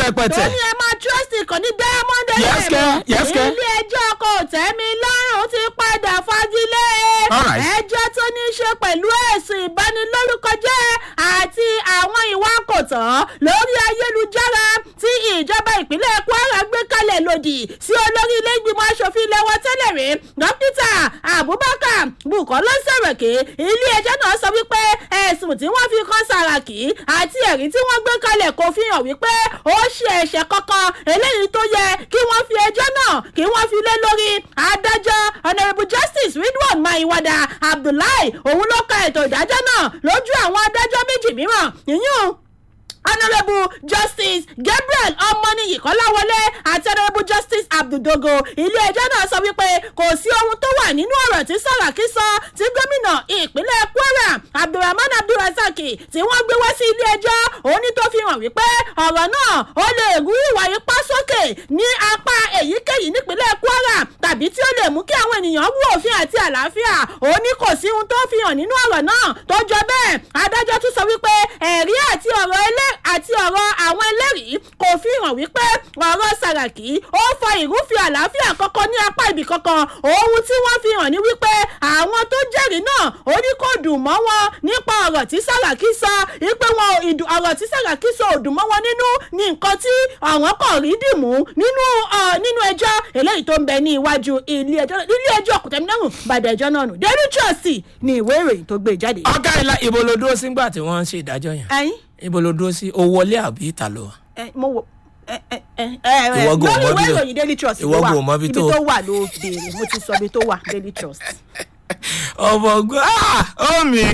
rẹpẹtẹ. tó ní ẹ máa trust ìkànnì diamond Yes, kẹ́. Yes, kẹ́. ilé ẹjọ́ kò tẹ́mi lọ́rùn ti padà fagilé All right. ẹjọ́ tó ní í ṣe pẹ̀lú ẹ̀sùn ìbanilórúkọjẹ́ àti àwọn ìwà kòtọ́ lórí ayélujára tí ìjọba ìpínlẹ̀ kwara gbé kalẹ̀ lòdì sí olórí ilé ìgbìmọ̀ asòfin ilẹ̀ wọn tẹ́lẹ̀ rí dókítà abubakar bukola sẹ̀rẹ̀kì ilé ẹjọ́ náà sọ wípé ẹ̀sùn tí wọ́n fi kan sàràkì àti ẹ̀rí tí wọ́n gbé kalẹ̀ kò fi hàn wípé ó ṣe ẹ̀ṣẹ̀ kankan eléyìí tó yẹ kí wọ́n fi ẹjọ́ náà kí wọ́n fi lé lórí adájọ́ honourable justice ridwan maiwada abdullahi òun ló ka ètò ìdájọ́ náà lójú àwọn adájọ́ méjì mìíràn ìyún honourable justice gabriel ọmọnìyí kọ́láwọlé àti honourable justice abduldogo ilé-ẹjọ́ náà sọ wípé kò sí ohun tó wà nínú ọ̀rọ̀ tí sàràkí sọ tí gómìnà ìpínlẹ̀ kwara abdulrahman abdulrasaq tí wọ́n gbé wá sí ilé-ẹjọ́ òní tó fi hàn wípé ọ̀rọ̀ náà ó lè rú ìwà ipá sókè ní apá èyíkéyìí nípínlẹ̀ kwara tàbí tí ó lè mú kí àwọn ènìyàn wú òfin àti àlàáfíà òní kò sí ohun tó fi hàn nínú ọ̀rọ̀ náà tó jọ bẹ́ẹ̀ adájọ́ tún sọ wípé ẹ̀rí àti ọ̀rọ̀ ẹlẹ́ àti ọ̀rọ̀ àwọn ẹlẹ́rìí kò fi hàn wípé ọ̀rọ̀ sàràkí ó fa ìrúfin àlàáfíà kankan ní apá ibì kankan ohun tí wọ́n fi hàn ní wípé àwọn tó jẹ́rìí náà ó ní kò dùn mọ́ wọn nípa ọ̀rọ̀ tí sàràkí sọ wípé wọn ò ìdù- ọ̀rọ̀ tí sàràkí sọ ò dùn mọ́ wọn nínú ní nǹkan tí àwọn kàn rí dìmú nínú ọ, nínú ẹjọ́ eléyìí tó ń bẹ ní iwájú ilé ẹjọ́ ilé ẹjọ́ kòtẹ́mínárùn bàdà ẹjọ́ náà nù daily trust ní ìwé ìròyìn tó gbé jáde. ọ̀gá ìlà ibo ló dúró sí ńgbà tí wọ́n ń ṣe ìdájọ́ yẹn ẹyin ibo ló dúró sí o wọlé àbí ìta lọ. ẹ mo wo ẹ ẹ ẹ ẹ Ìwọ gò lórí mọ ìwé bí tó- ìròyìn daily trust ìwọ ló wà gò mọ bí ibi tó- tó wà ló béèrè mo ti sọ ibi tó wà daily trust. ọmọ ọgbọ́n ó mi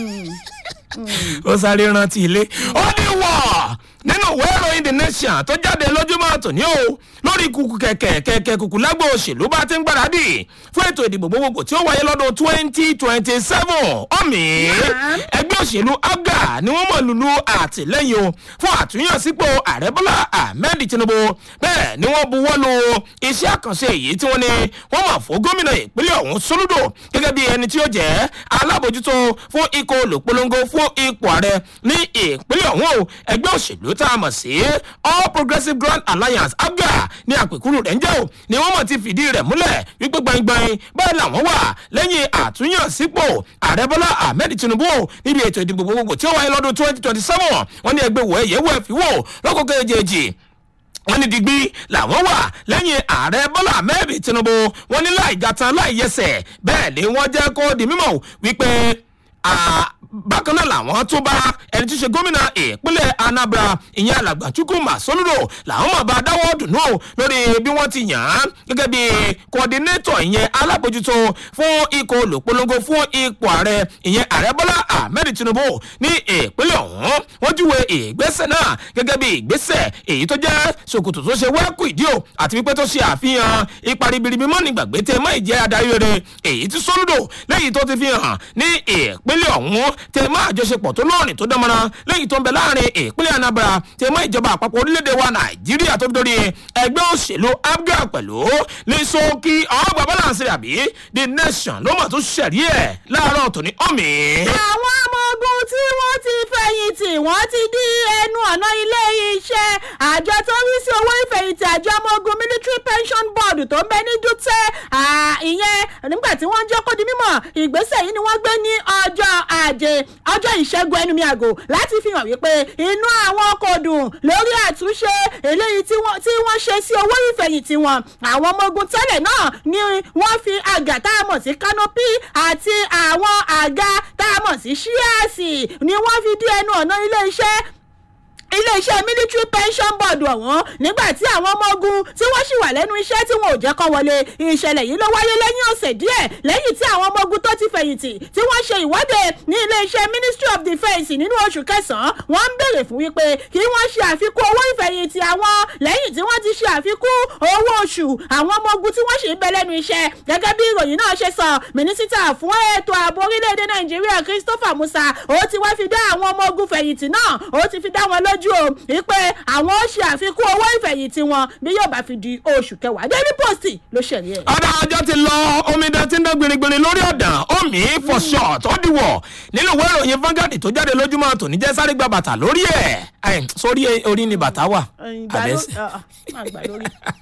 ó sáré rántí ilé ó ní wọ̀ nínú ìwé ìròyìn the nation tó jáde lójúmọ́ tòní o lórí kùkù kẹ̀kẹ́ kẹ̀kẹ́ kùkù lágbo òṣèlú bá ti ń gbáradì fún ètò ìdìbò gbogbogbò tí ó wáyé lọ́dún twenty twenty seven ọ̀mì ẹgbẹ́ òṣèlú abga ni wọ́n mọ̀ lulu àtìlẹ́yìn o fún àtúnyànsípò ààrẹ bọ́lá ahmed tinubu bẹ́ẹ̀ ni wọ́n buwọ́ lu iṣẹ́ àkànṣe èyí tí wọ́n ní wọ́n mọ̀ fún gómìnà ìpínlẹ̀ ọ̀hún sólúdò gẹ́gẹ́ bí ẹni tí ó jẹ́ alábòjútó fún ikọ̀ olùpolongo fún ipò ààrẹ ní ìpínlẹ̀ ọ̀hún o ẹgbẹ́ òṣèlú tá a mọ̀ sí all progressives grand alliance abga ní àpèkúrú rẹ̀ ń jẹ́ o ni wọ́n mọ̀ ti fìdí rẹ̀ múlẹ̀ wípé gbangban bẹ́ẹ̀ làwọn wà lẹ́yìn àtúnyànsípò ààrẹ bọ́lá ahmed tinubu o níbi ètò ìdìbò gbogbogbò tí ó wáyé lọ́dún twenty twenty seven wọ́n ní ẹgbẹ́ wọ̀ ẹ̀yẹ́ wọ̀ ẹ̀fí wò lọ́kọ̀ọ́kọ́ èjèèjì wọ́n ní digbí làwọn wà lẹ́yìn ààrẹ bọ́lá ahmed tinubu wọ́n ní láì gàtàn láì yẹsẹ̀ bẹ́ẹ̀ ni wọ́n jẹ́ kó di mímọ̀ wípé ah, bákan náà làwọn tó bá ẹni tí í ṣe gómìnà ìpínlẹ̀ anambra ìyẹn alàgbà chukwuma soludo làwọn mọ̀ bá dáwọ́ dùnú o lórí bí wọ́n ti yàn án gẹ́gẹ́ bí kọ́dínétọ̀ ìyẹn alábòjútó fún ikọ̀ olùpolongo fún ipò ààrẹ ìyẹn ààrẹ bọ́lá ahmed tinubu ní ìpínlẹ̀ ọ̀hún wọ́n júwe ìgbésẹ̀ náà gẹ́gẹ́ bí ìgbésẹ̀ èyí tó jẹ́ ṣòkòtò tó ṣe wẹ́ẹ̀kù ìdí o àti wípé tó ṣe àfihàn ipa ribiribi mọ́ nígbàgbé tẹ mọ́ ìjẹ́ adarí rere èyí tí soludo lẹ́yìn tó ti fi hàn ní ìpínlẹ̀ ọ̀hún tẹ mọ́ àjọṣepọ̀ tó lóòrìn tó dánmọ́ra lẹ́yìn tó ń bẹ láàrin ìpínlẹ̀ anambra tẹ mọ́ ìjọba àpapọ̀ orílẹ̀-èdè wa nàìjíríà tó fi dórí ẹgbẹ́ òṣèlú abga pẹ̀lú ní sókí ọgbà balance àbí the nation ló mọ̀ tó ṣẹ̀rí ẹ̀ láàárọ̀ tòní ọ̀mì. àwọn ọmọ ogun tí wọ́n ti fẹ̀yìntì wọ́n ti dí ẹnu ọ̀nà ilé iṣẹ́ àjọ tó ń rí sí owó ìfẹ̀yìntì àjọ ọmọ ogun military pension board tó ń bẹ ní dúpẹ́ ìyẹn nígbà tí wọ́n jẹ́ kó di mímọ̀ ìgbésẹ̀ yìí ni wọ́n gbé ní ọjọ́ ajé ọjọ́ ìṣẹ́gun ẹnu mi àgò láti fi hàn wípé inú àwọn kò dùn lórí àtúnṣe eléyìí tí wọ́n tí wọ́n ṣe sí owó ìfẹ̀yìntì wọn àwọn ọmọ ogun tẹ́lẹ̀ náà ni wọ́n fi àgà tá a mọ̀ sí kánópì àti àwọn àga tá a mọ̀ sí ṣíàsì ni wọ́n fi dí ẹnu ọ̀nà ilé iṣẹ́ iléeṣẹ́ military pension board ọ̀hún nígbà tí àwọn ọmọ ogun tí wọ́n sì wà lẹ́nu iṣẹ́ tí wọn ò jẹ́ kọ́ wọlé ìṣẹ̀lẹ̀ yìí ló wáyé lẹ́yìn ọ̀sẹ̀ díẹ̀ lẹ́yìn tí àwọn ọmọ ogun tó ti fẹ̀yìntì tí wọ́n ṣe ìwọ́de ní iléeṣẹ́ ministry of defence nínú oṣù kẹsàn-án wọ́n ń béèrè fún wípé kí wọ́n ṣe àfikún owó ìfẹ̀yìntì àwọn lẹ́yìn tí wọ́n ti ṣe àfikún owó oṣù àwọn ọmọ ogun tí wọ́n sì ń bẹ lẹ́nu iṣẹ́ gẹ́gẹ́ bí ìròyìn náà ṣe sọ mínísítà fún ètò ààbò orílẹ̀-èdè nàìjíríà christopher musa ó ti wá fi dá àwọn ọmọ ogun fẹ̀yìntì náà ó ti fi dá wọn lójú dájú o wípé àwọn ó ṣe àfikún owó ìfẹ̀yìntì wọn bí yóò bá fi di oṣù kẹwàá daily post ló ṣẹ̀rí ẹ̀. ọ̀dà ọjọ́ ti lọ omidan tí ń dán gbinigbini lórí ọ̀dàn omi for short ó dìwọ̀ nínú ìwé ìròyìn Vanguard tó jáde lójúmọ́ tòní jẹ́ sáré gba bàtà lórí ẹ̀ Ẹ̀, sórí orí ni bàtà wà ìgbà ló àbẹ́sẹ̀. ah, ah, má gbà lórí.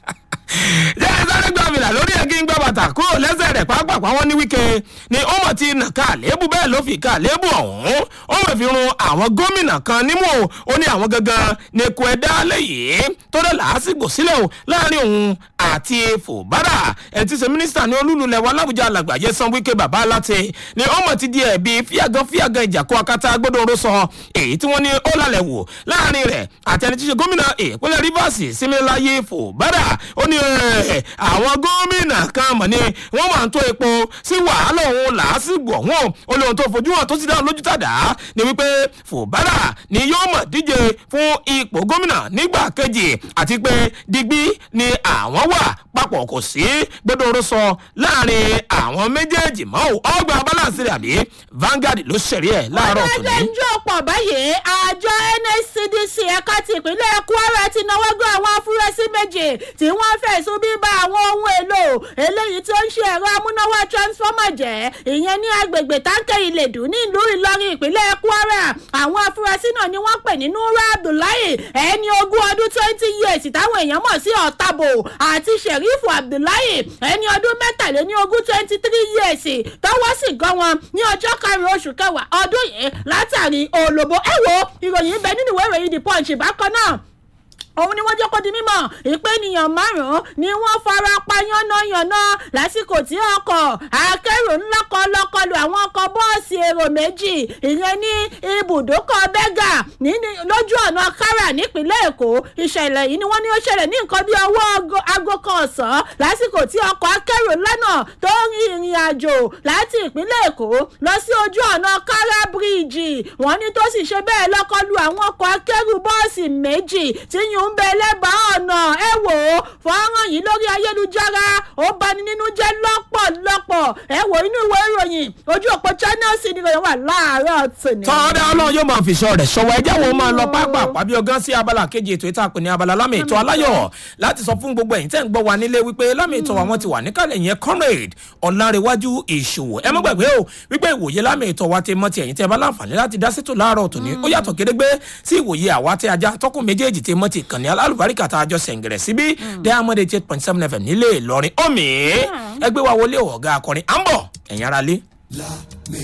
jẹ́ sáré gba fìlà lórí ẹ̀ kí n gbá bàtà kúrò lẹ́sẹ̀ rẹ̀ pàápàá wọn ní wíkẹ́ ni ó mọ̀ ti nà ká àléébù bẹ́ẹ̀ ló fi ká àléébù ọ̀hún ó mọ̀ fi run àwọn gómìnà kan nímú o ó ní àwọn gangan ní kò ẹ̀dá lẹ́yìn tó dẹ̀ làásìgbò sílẹ̀ o láàrin òun àti fòbárà ẹ̀ ti ṣe mínísítà ní olúlulẹ̀ wa lábújá alàgbàjẹ́ san wíkẹ́ bàbá aláte ni ó mọ̀ ti di ẹ̀bi fíàgán fíàgán ìjàkó akátá gbódòrò sọ èyí tí wọ́n ní ó lálẹ́ wò láàrin rẹ̀ àti ẹni tí ṣe gómìnà ìpínlẹ̀ rivers símíláyé fòbárà ó ní ẹ̀, àwọn gómìnà kan mọ̀ ni wọ́n máa ń tó epo sí wàhálà òun làásìgbò ọ̀hún ó lóun tó fojú hàn tó sì dáhùn lójú tàdá ni wípé fòbárà ni yóò mọ̀ díje fún ipò gómìnà nígbà kejì àti pé digbí ni àwọn wà papọ̀ kò sí gbẹdọ̀rọ̀ sọ láàrin àwọn méjèèjì mọ́ ò ọgbà balance rẹ̀ àbí Vanguard ló ṣẹ̀rí ẹ̀ láàárọ̀ ọjọ́ tòní. ń jó pọ̀ báyìí àjọ nscdc ẹ̀ka ti ìpínlẹ̀ kwara ti náwó gbé àwọn afurasí méje tí wọ́n fẹ̀sùn bíbá àwọn ohun èlò eléyìí tó ń ṣe ẹ̀rọ amúnáwá transformer jẹ́ ìyẹn ní agbègbè táǹkẹ́ ìlẹ̀dù nílùú ìlọrin ìpínlẹ̀ kwara àwọn afurasí náà ni wọ́n pè ní nura abdullahi ẹni ogún ọdún twenty years táwọn èèyàn mọ̀ sí ọ̀tàbò àti sherifu abdullahi ẹni ọdún mẹ́tàléní ogún twenty three years tọwọ́ sì gan wọn ní ọjọ́ karùn-ún oṣù kẹwàá ọdún yìí látàrí olóbó ẹ wo ìròyìn bẹ nínú ìwé ìròyìn the punch bákan náà òun ni wọ́n jẹ́ kó di mímọ̀ ìpè ènìyàn márùn-ún ni wọ́n fara pa yánnayànna lásìkò tí ọkọ̀ akẹ́rù ńlá kan lọ́kọlù àwọn ọkọ̀ bọ́ọ̀sì èrò méjì ìyẹn ní ibùdókọ̀ bẹ́gà ní- lójú ọ̀nà kára nípínlẹ̀ èkó ìṣẹ̀lẹ̀ yìí ni wọ́n ní ó ṣẹlẹ̀ ní nǹkan bí ọwọ́ aago- aago kan ọ̀sán lásìkò tí ọkọ̀ akẹ́rù ńlá náà tó ń rin ìrìn àjò láti ìpínlẹ̀ èkó lọ sí ojú ọ̀nà kára bíríìjì wọ́n ní tó sì ṣe bẹ́ẹ̀ lọ́kọlù àwọn ọkọ̀ akẹ́rù bọ́ọ̀sì méjì tí yùn ń bẹ lẹ́bàá ọ̀nà ẹ wò ó fọ́nrán yìí lórí ayélujára ó bani nínú jẹ́ lọ́pọ̀lọpọ̀ ẹ wò inú ìwé ìròyìn ojú òpó channels ni ìròyìn wà láàárọ̀ tòní. tọ́ọ̀dẹ́ ọlọ́run yóò máa fi ṣọ́ rẹ̀ ṣọwọ́ ẹjẹ́ wo máa lọ pápá àpábí ọgán sí abala kejì ètò ìta pè ní abala lámì ètò aláyọ̀ láti sọ fún gbogbo ẹ̀yin tẹ́ ń gbọ́ wa nílé wípé lámì ètò àwọn ti wà níkàlẹ̀ yẹn comrade ọ̀làǹrẹ̀wájú ìṣòwò ẹ má gbàgbé o wípé ìwòye lámì ètò wa ti mọ ti ẹ̀yin tẹ́ bá láǹfààní láti dá sétò láàárọ̀ tòní ó yàtọ̀ gédégbé sí ìwòye àwa tẹ́ ajá tọkùn méjèèjì tẹ́ mọ́ ti kànnì alálùbáríkà tá a jọ sẹ̀ǹgẹ̀rẹ̀ síbí diamond eight point seven fm nílé ìlọrin omi ẹgbẹ́ wa wọlé ọ̀gá akọrin à ń bọ̀ ẹ̀yin ara lé.